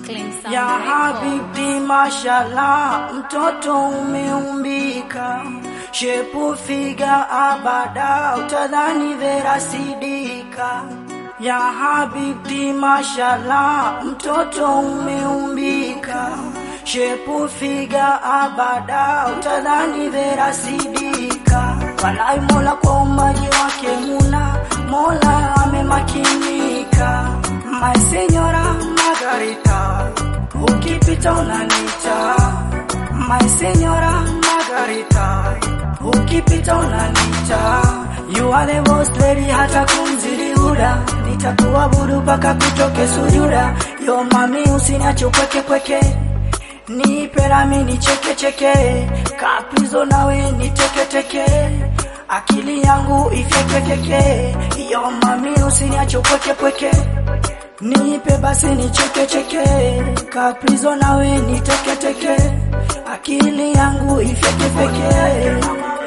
Clean Sound Ya Record. habibti mashallah, mtoto umeumbika, shepu figa abada, utadhani Vera Sidika. Ya habibti mashallah, mtoto umeumbika, shepu figa abada, utadhani Vera Sidika. Walai Mola kwa umaji wake muna, Mola amemakinika. My señora Margarita, ukipita unanita. My señora Margarita, ukipita unanita. You are the boss lady, hata kumzidi huda, nitakuabudu mpaka kutoke sujuda. Yo mami, usiniache upweke pweke, nipe nami nicheke cheke, kaprizo nawe niteke teke, akili yangu ifyekefyeke. Yo mami, usiniache upweke pweke Nipe basi nicheke cheke, kaprizo nawe niteke teke, akili yangu ifeke feke.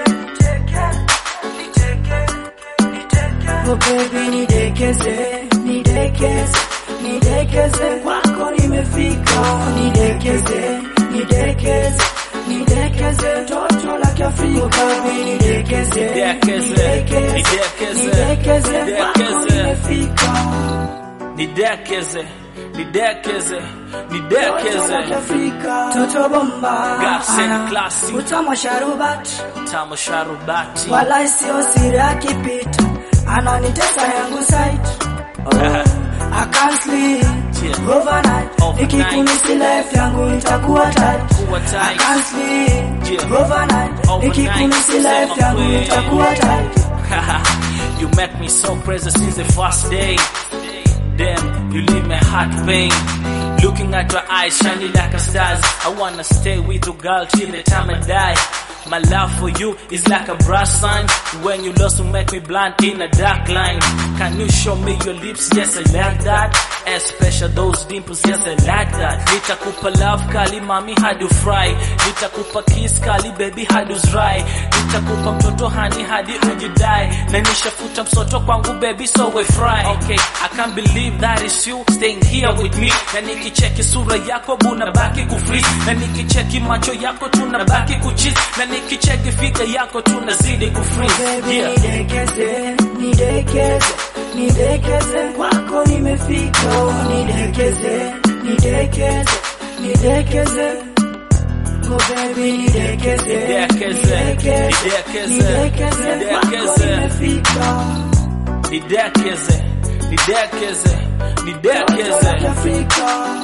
Oh baby nidekeze, nidekeze, nidekeze, kwako nimefika. Nidekeze, nidekeze, nidekeze, toto la Kiafrika. Oh baby nidekeze, Nidekeze, nidekeze, nidekeze, nidekeze, kwako nidekeze. nimefika. nidekeze nidekeze nidekeze Toto bomba Gas and Ana, classy. Utamu wa sharubati tamu sharubati Wala sio siri akipita Ananitesa yangu site oh, I can't sleep Yeah. Overnight Overnight. Nikikumisi life yangu itakuwa tight Kuwa I tight. can't sleep Yeah. Overnight Overnight. Nikikumisi Sema life yangu kweli. itakuwa tight you make me so crazy since the first day. Damn, you leave my heart pain. Looking at your eyes shining like a stars. I wanna stay with you, girl, till the time I die. My love for you is like a brass sign. When you lost, you make me blind in a dark line. Can you show me your lips? Yes, I like that. Especially those dimples, yes, I like that. Nitakupa love kali, mami, hadi fry. Nitakupa kiss kali, baby, hadi uzrai. Nitakupa mtoto hani hadi ujidai. Na nishafuta msoto kwangu, baby, so we fry. Okay, I can't believe that is you staying here with me. Na nikicheki sura yako, buna baki kufreeze. Na nikicheki macho yako, tunabaki kucheese. Na nikicheki fika yako, tunazidi kufreeze. Baby Yeah. nidekeze, nidekeze, nidekeze, kwako nimefika. Nidekeze, nidekeze, nidekeze. Oh baby nidekeze, Nidekeze, nidekeze, nidekeze, nidekeze, kwako nidekeze. nimefika. Nidekeze, nidekeze, nidekeze. Afrika.